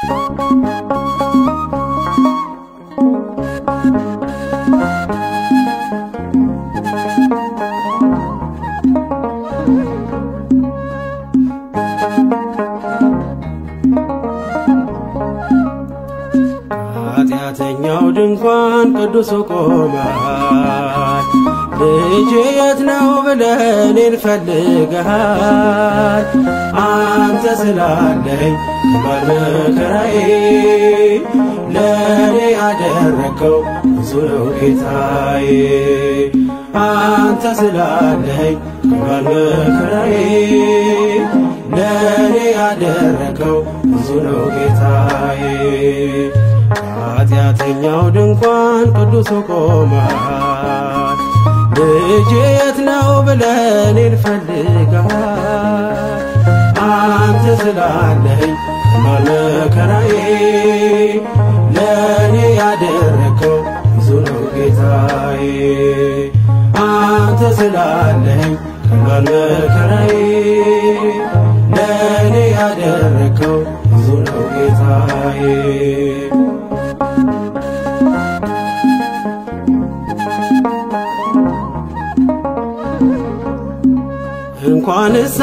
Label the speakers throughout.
Speaker 1: ኃጢአተኛው ድንኳን ቅዱሱ ቆመሃል። ልጄ የት ነው ብለህ እኔን ፈልገሃል። አንተ ስላለኝ ባልመከራዬ ለእኔ ያደረከው ብዙ ነው ጌታዬ። አንተ ስላለኝ ባልመከራዬ ለእኔ ያደረከው ብዙ ነው ጌታዬ። ኃጢአተኛው ድንኳን ቅዱሱ ቆመሃል። ልጄ የት ነው ብለህ እኔን ፈልገሃል። አንተ ስላለኝ ባልመከራዬ ለእኔ ያደረከው ብዙ ነው ጌታዬ። አንተ ስላለኝ ባልመከራዬ ለእኔ ያደረከው ብዙ ነው ጌታዬ። እንኳንስ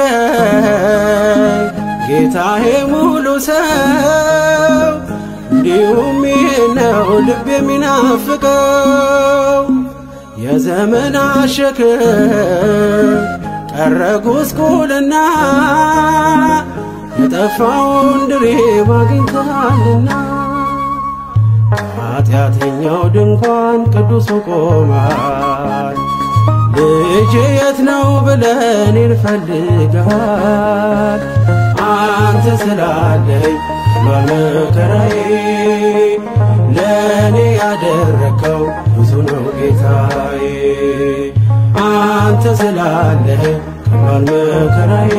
Speaker 1: አርገኝ ጌታዬ ሙሉ ሰው እንዲሁም ይህ ነው ልብ የሚናፍቀው የዘመን ሸክም ቀረ ጉስቁልና የጠፋውን ድሪብ አግኝተሃልና ኃጢአተኛው ድንኳን ቅዱሱ ቆመሃል። ልጄ የት ነው ብለህ እኔን ፈልገሃል። አንተ ስላለኝ በመከራዬ ለእኔ ያደረከው ብዙ ነው ጌታዬ። አንተ ስላለኝ በመከራዬ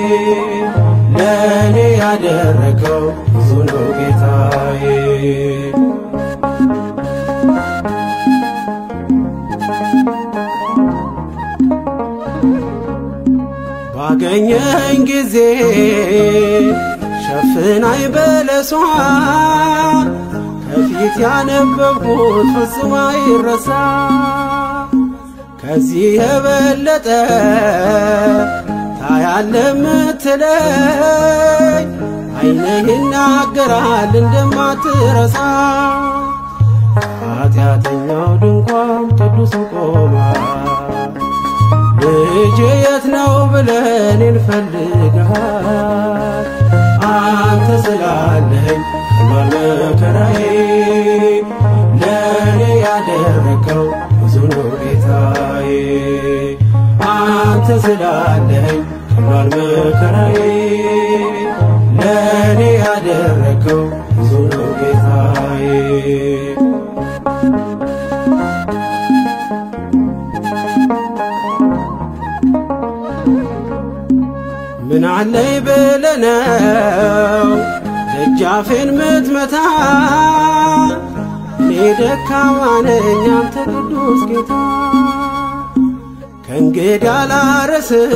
Speaker 1: ለእኔ ያደረከው ብዙ ነው ጌታዬ። ባገኘኝ ጊዜ ሸፍናይ በለሷ ከፊት ያነበብኩት ፍጹም አይረሳ። ከዚህ የበለጠ ታያለ ምትለኝ ዓይንህ ይናገራል እንደማትረሳ። ኃጢአተኛው ድንኳን ቅዱስ ቆመሃል። ልጄ የት ነው ብለህ እኔን ፈልገሃል። አንተ ስላለኝ በመከራዬ ለእኔ ያደረከው ብዙ ነው ጌታዬ። አንተ ስላለኝ በመከራዬ ለእኔ ያደረከው ብዙ ነው ጌታዬ። ምን አለኝ ብለነው ደጃፌን ምትመታ እኔ ደካማ ነኝ አንተ ቅዱስ ጌታ ከእንግዲህ አላረስም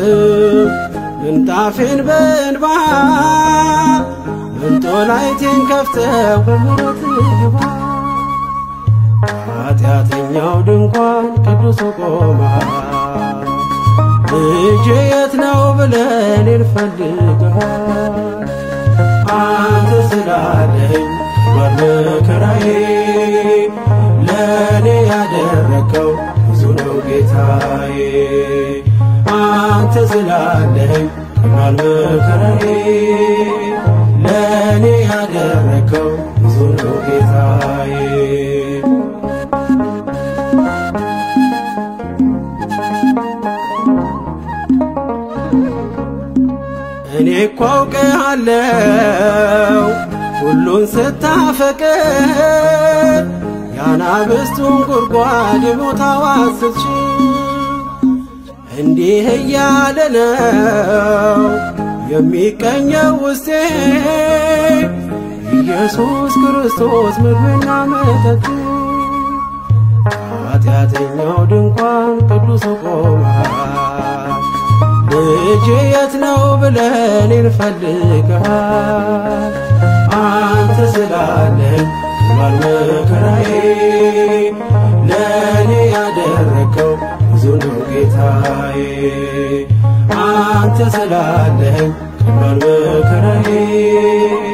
Speaker 1: ምንጣፌን በእንባ መንጦላይቴን ከፍተህ በምሕረት ግባ ኃጢአተኛው ድንኳን ቅዱስ ቆመሃል ልጄ የት ነው ብለህ እኔን ፈልገሃል። አንተ ስላለኝ በመከራዬ ለእኔ ያደረከው ብዙ ነው ጌታዬ። አንተ ስላለኝ በመከራዬ ለእኔ ያደረከው ብዙ ነው ጌታዬ። እኔ እኮ አውቅሃለሁ ሁሉን ስታፈቅር የአናብስቱን ጉድጓድ የቦታዋ ስትችል እንዲህ እያለ ነው የሚቀኘው ውስጤ ኢየሱስ ክርስቶስ ምግብና መጠጥ ኃጢአተኛው ድንኳን ቅዱስ ቆመሃል ልጄ የት ነው ብለህ እኔን ፈልገሃል። ያደረከው ብዙ ነው ጌታዬ አንተ ስላለኸኝ ቀሏል መከራዬ